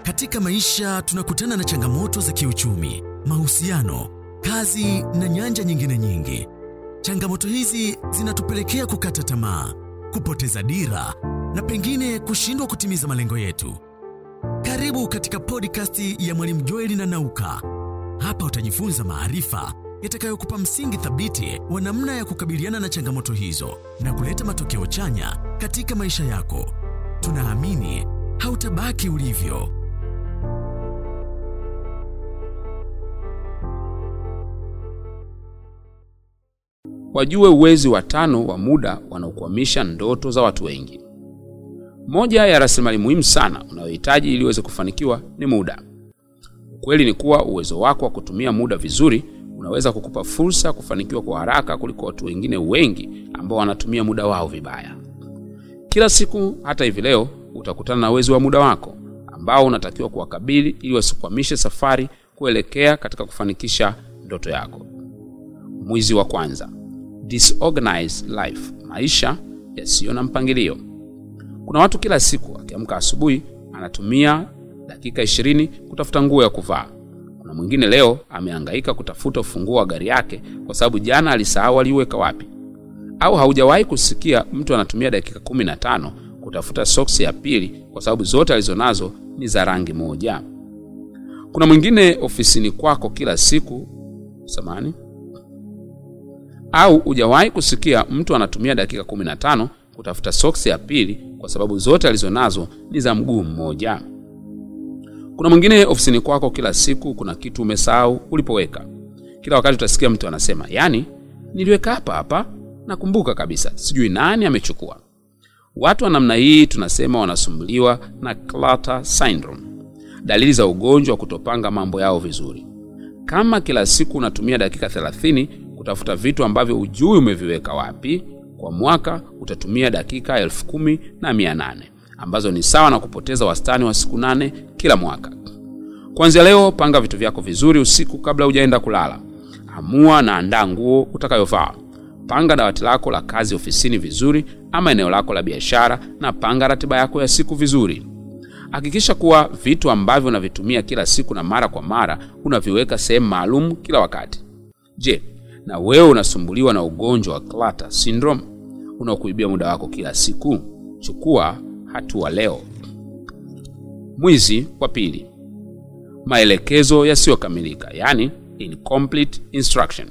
Katika maisha tunakutana na changamoto za kiuchumi, mahusiano, kazi na nyanja nyingine nyingi. Changamoto hizi zinatupelekea kukata tamaa, kupoteza dira na pengine kushindwa kutimiza malengo yetu. Karibu katika podcast ya Mwalimu Joeli na Nauka. Hapa utajifunza maarifa yatakayokupa msingi thabiti wa namna ya kukabiliana na changamoto hizo na kuleta matokeo chanya katika maisha yako. Tunaamini hautabaki ulivyo. Wajue uwezi wa tano wa muda wanaokwamisha ndoto za watu wengi. Moja ya rasilimali muhimu sana unayohitaji ili uweze kufanikiwa ni muda. Ukweli ni kuwa uwezo wako wa kutumia muda vizuri unaweza kukupa fursa ya kufanikiwa kwa haraka kuliko watu wengine wengi ambao wanatumia muda wao vibaya. Kila siku, hata hivi leo, utakutana na wezi wa muda wako ambao unatakiwa kuwakabili ili wasikwamishe safari kuelekea katika kufanikisha ndoto yako. Mwizi wa kwanza, disorganized life, maisha yasiyo na mpangilio. Kuna watu kila siku akiamka asubuhi anatumia dakika ishirini kutafuta nguo ya kuvaa. Kuna mwingine leo amehangaika kutafuta ufunguo wa gari yake kwa sababu jana alisahau aliuweka wapi. Au haujawahi kusikia mtu anatumia dakika kumi na tano kutafuta soksi ya pili kwa sababu zote alizonazo ni za rangi moja. Kuna mwingine ofisini kwako kila siku samani au hujawahi kusikia mtu anatumia dakika kumi na tano kutafuta soksi ya pili kwa sababu zote alizonazo ni za mguu mmoja. Kuna mwingine ofisini kwako kila siku kuna kitu umesahau ulipoweka. Kila wakati utasikia mtu anasema, yaani niliweka hapa hapa, nakumbuka kabisa, sijui nani amechukua. Watu wa namna hii tunasema wanasumbuliwa na clutter syndrome, dalili za ugonjwa wa kutopanga mambo yao vizuri. Kama kila siku unatumia dakika 30 kutafuta vitu ambavyo hujui umeviweka wapi, kwa mwaka utatumia dakika elfu kumi na mia nane ambazo ni sawa na kupoteza wastani wa siku nane kila mwaka. Kuanzia leo, panga vitu vyako vizuri usiku kabla hujaenda kulala. Amua na andaa nguo utakayovaa. Panga dawati lako la kazi ofisini vizuri, ama eneo lako la biashara, na panga ratiba yako ya siku vizuri. Hakikisha kuwa vitu ambavyo unavitumia kila siku na mara kwa mara unaviweka sehemu maalum kila wakati. Je, na wewe unasumbuliwa na ugonjwa wa clutter syndrome unaokuibia muda wako kila siku? Chukua hatua leo. Mwizi wa pili, maelekezo yasiyokamilika, yani incomplete instruction.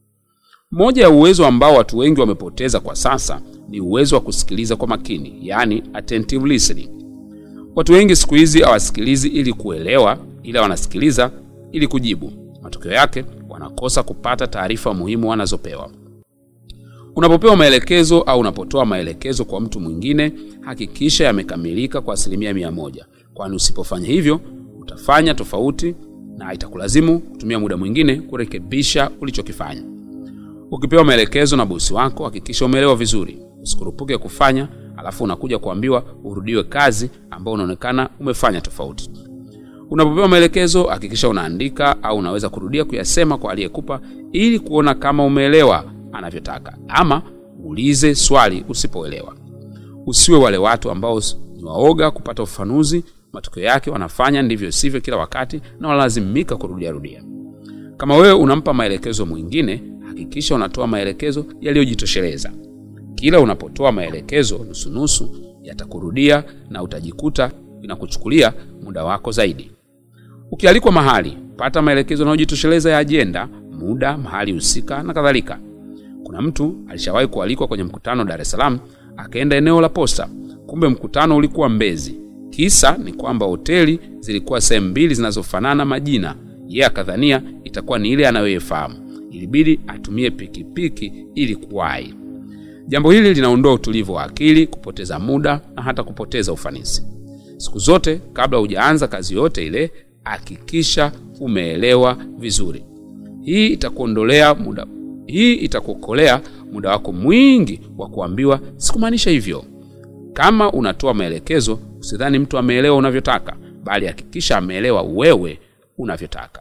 Moja ya uwezo ambao watu wengi wamepoteza kwa sasa ni uwezo wa kusikiliza kwa makini, yani attentive listening. Watu wengi siku hizi hawasikilizi ili kuelewa, ila wanasikiliza ili kujibu. Matokeo yake wanakosa kupata taarifa muhimu wanazopewa. Unapopewa maelekezo au unapotoa maelekezo kwa mtu mwingine, hakikisha yamekamilika kwa asilimia mia moja, kwani usipofanya hivyo utafanya tofauti na itakulazimu kutumia muda mwingine kurekebisha ulichokifanya. Ukipewa maelekezo na bosi wako, hakikisha umeelewa vizuri. Usikurupuke kufanya alafu unakuja kuambiwa urudiwe kazi ambayo unaonekana umefanya tofauti. Unapopewa maelekezo, hakikisha unaandika au unaweza kurudia kuyasema kwa aliyekupa ili kuona kama umeelewa anavyotaka, ama uulize swali usipoelewa. Usiwe wale watu ambao ni waoga kupata ufafanuzi, matokeo yake wanafanya ndivyo sivyo kila wakati na wanalazimika kurudia rudia. Kama wewe unampa maelekezo mwingine, hakikisha unatoa maelekezo yaliyojitosheleza. Kila unapotoa maelekezo nusunusu, yatakurudia na utajikuta inakuchukulia muda wako zaidi. Ukialikwa mahali, pata maelekezo yanayojitosheleza ya ajenda, muda, mahali husika na kadhalika. Kuna mtu alishawahi kualikwa kwenye mkutano Dar es Salaam, akaenda eneo la posta, kumbe mkutano ulikuwa Mbezi. Kisa ni kwamba hoteli zilikuwa sehemu mbili zinazofanana majina, yeye akadhania itakuwa ni ile anayoifahamu. Ilibidi atumie pikipiki ili kuwahi. Jambo hili linaondoa utulivu wa akili, kupoteza muda na hata kupoteza ufanisi. Siku zote kabla hujaanza kazi yote ile, hakikisha umeelewa vizuri. Hii itakuondolea muda, hii itakuokolea muda wako mwingi wa kuambiwa sikumaanisha hivyo. Kama unatoa maelekezo, usidhani mtu ameelewa unavyotaka, bali hakikisha ameelewa wewe unavyotaka.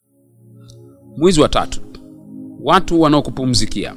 Mwizi wa tatu, watu wanaokupumzikia.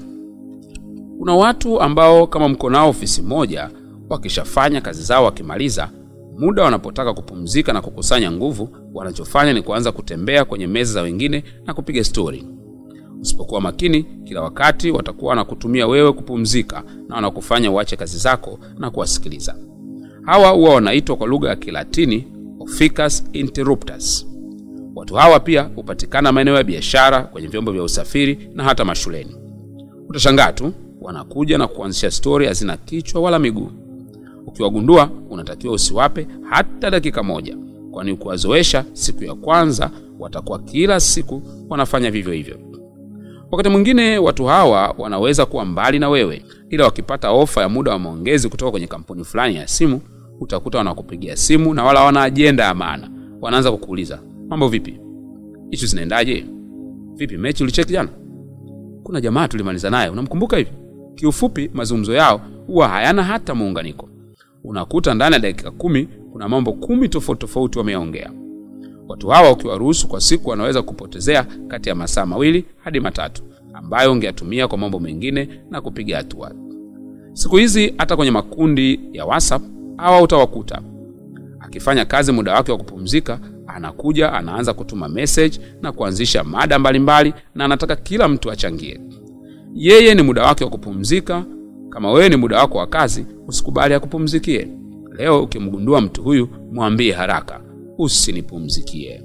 Kuna watu ambao kama mko nao ofisi moja, wakishafanya kazi zao wakimaliza, muda wanapotaka kupumzika na kukusanya nguvu wanachofanya ni kuanza kutembea kwenye meza za wengine na kupiga stori usipokuwa makini kila wakati watakuwa wanakutumia wewe kupumzika na wanakufanya uache kazi zako na kuwasikiliza hawa huwa wanaitwa kwa lugha ya kilatini officus interruptus watu hawa pia hupatikana maeneo ya biashara kwenye vyombo vya usafiri na hata mashuleni utashangaa tu wanakuja na kuanzisha stori hazina kichwa wala miguu ukiwagundua unatakiwa usiwape hata dakika moja kwani ukiwazoesha siku ya kwanza watakuwa kila siku wanafanya vivyo hivyo wakati mwingine watu hawa wanaweza kuwa mbali na wewe ila wakipata ofa ya muda wa maongezi kutoka kwenye kampuni fulani ya simu utakuta wanakupigia simu na wala wana ajenda ya maana wanaanza kukuuliza mambo vipi ishu zinaendaje vipi mechi ulicheki jana kuna jamaa tulimaliza naye unamkumbuka hivi kiufupi mazungumzo yao huwa hayana hata muunganiko unakuta ndani ya dakika kumi kuna mambo kumi tofauti tofauti wameyaongea watu hawa ukiwaruhusu kwa siku wanaweza kupotezea kati ya masaa mawili hadi matatu ambayo ungeyatumia kwa mambo mengine na kupiga hatua siku hizi hata kwenye makundi ya whatsapp hawa utawakuta akifanya kazi muda wake wa kupumzika anakuja anaanza kutuma message na kuanzisha mada mbalimbali mbali, na anataka kila mtu achangie yeye ni muda wake wa kupumzika kama wewe ni muda wako wa kazi usikubali akupumzikie leo ukimgundua mtu huyu mwambie haraka usinipumzikie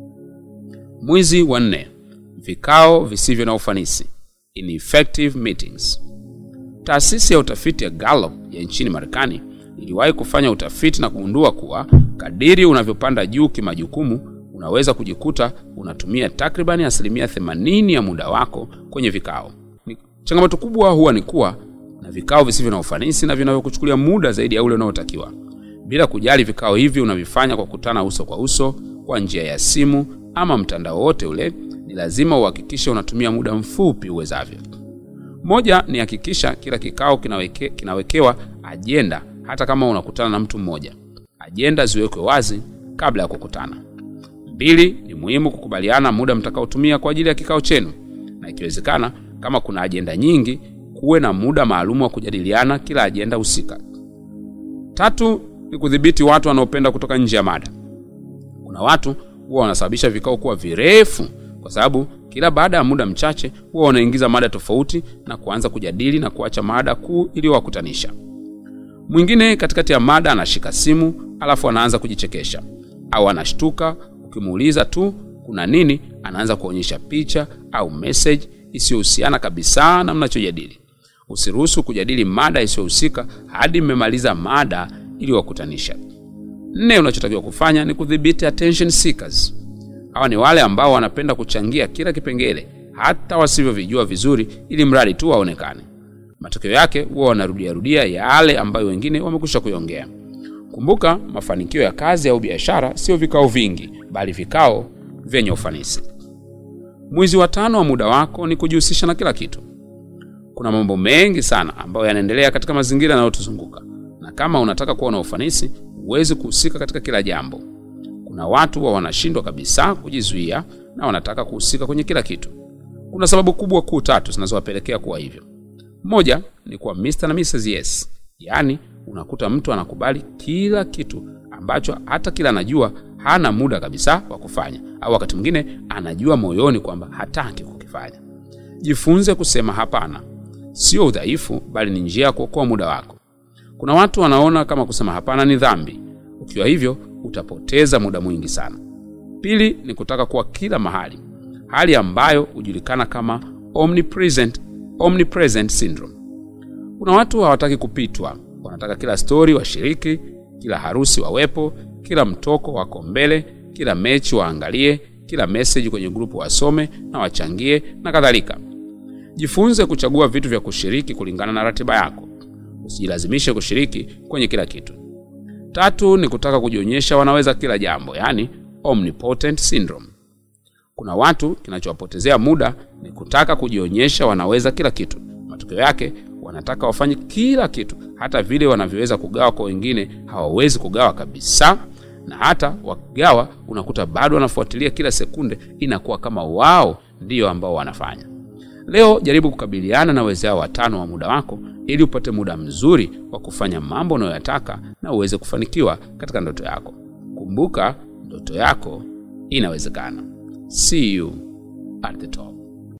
mwizi wa nne vikao visivyo na ufanisi ineffective meetings taasisi ya utafiti ya gallup ya nchini marekani iliwahi kufanya utafiti na kugundua kuwa kadiri unavyopanda juu kimajukumu unaweza kujikuta unatumia takribani asilimia 80 ya muda wako kwenye vikao ni, changamoto kubwa huwa ni kuwa na vikao visivyo na ufanisi na vinavyokuchukulia muda zaidi ya ule unaotakiwa bila kujali vikao hivi unavifanya kwa kukutana uso kwa uso kwa njia ya simu ama mtandao wote ule ni lazima uhakikishe unatumia muda mfupi uwezavyo moja ni hakikisha kila kikao kinaweke, kinawekewa ajenda hata kama unakutana na mtu mmoja ajenda ziwekwe wazi kabla ya kukutana mbili ni muhimu kukubaliana muda mtakaotumia kwa ajili ya kikao chenu na ikiwezekana kama kuna ajenda nyingi kuwe na muda maalum wa kujadiliana kila ajenda husika tatu ni kudhibiti watu wanaopenda kutoka nje ya mada kuna watu huwa wanasababisha vikao kuwa virefu kwa sababu kila baada ya muda mchache huwa wanaingiza mada tofauti na kuanza kujadili na kuacha mada kuu iliyowakutanisha mwingine katikati ya mada anashika simu alafu anaanza kujichekesha au anashtuka ukimuuliza tu kuna nini anaanza kuonyesha picha au message isiyohusiana kabisa na mnachojadili usiruhusu kujadili mada isiyohusika hadi mmemaliza mada iliyowakutanisha nne unachotakiwa kufanya ni kudhibiti attention seekers hawa ni wale ambao wanapenda kuchangia kila kipengele hata wasivyovijua vizuri ili mradi tu waonekane matokeo yake huwa wanarudiarudia yale ambayo wengine wamekwisha kuiongea kumbuka mafanikio ya kazi au biashara sio vikao vingi bali vikao vyenye ufanisi mwizi wa tano wa muda wako ni kujihusisha na kila kitu kuna mambo mengi sana ambayo yanaendelea katika mazingira yanayotuzunguka na kama unataka kuwa na ufanisi huwezi kuhusika katika kila jambo kuna watu wa wanashindwa kabisa kujizuia na wanataka kuhusika kwenye kila kitu kuna sababu kubwa kuu tatu zinazowapelekea kuwa hivyo moja ni kuwa Mr. na Mrs. Yes yaani unakuta mtu anakubali kila kitu ambacho hata kila anajua hana muda kabisa wa kufanya au wakati mwingine anajua moyoni kwamba hataki kukifanya jifunze kusema hapana sio udhaifu bali ni njia ya kuokoa muda wako kuna watu wanaona kama kusema hapana ni dhambi ukiwa hivyo utapoteza muda mwingi sana pili ni kutaka kuwa kila mahali hali ambayo hujulikana kama omnipresent, omnipresent syndrome kuna watu hawataki kupitwa wanataka kila stori washiriki kila harusi wawepo kila mtoko wako mbele kila mechi waangalie kila meseji kwenye grupu wasome na wachangie na kadhalika jifunze kuchagua vitu vya kushiriki kulingana na ratiba yako usijilazimishe kushiriki kwenye kila kitu tatu ni kutaka kujionyesha wanaweza kila jambo yaani omnipotent syndrome kuna watu kinachowapotezea muda ni kutaka kujionyesha wanaweza kila kitu matokeo yake wanataka wafanye kila kitu hata vile wanavyoweza kugawa kwa wengine hawawezi kugawa kabisa na hata wakigawa unakuta bado wanafuatilia kila sekunde inakuwa kama wao ndiyo ambao wanafanya leo jaribu kukabiliana na wezao watano wa muda wako ili upate muda mzuri wa kufanya mambo unayoyataka na uweze kufanikiwa katika ndoto yako kumbuka ndoto yako inawezekana see you at the top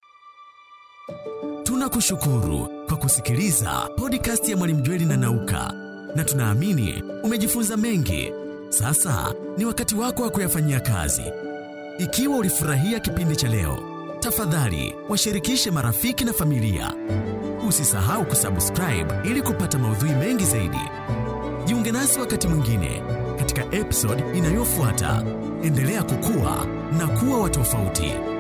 Tunakushukuru kwa kusikiliza podcast ya Mwalimu Jweli na Nauka, na tunaamini umejifunza mengi. Sasa ni wakati wako wa kuyafanyia kazi. Ikiwa ulifurahia kipindi cha leo, tafadhali washirikishe marafiki na familia. Usisahau kusubscribe ili kupata maudhui mengi zaidi. Jiunge nasi wakati mwingine katika episode inayofuata. Endelea kukua na kuwa wa tofauti.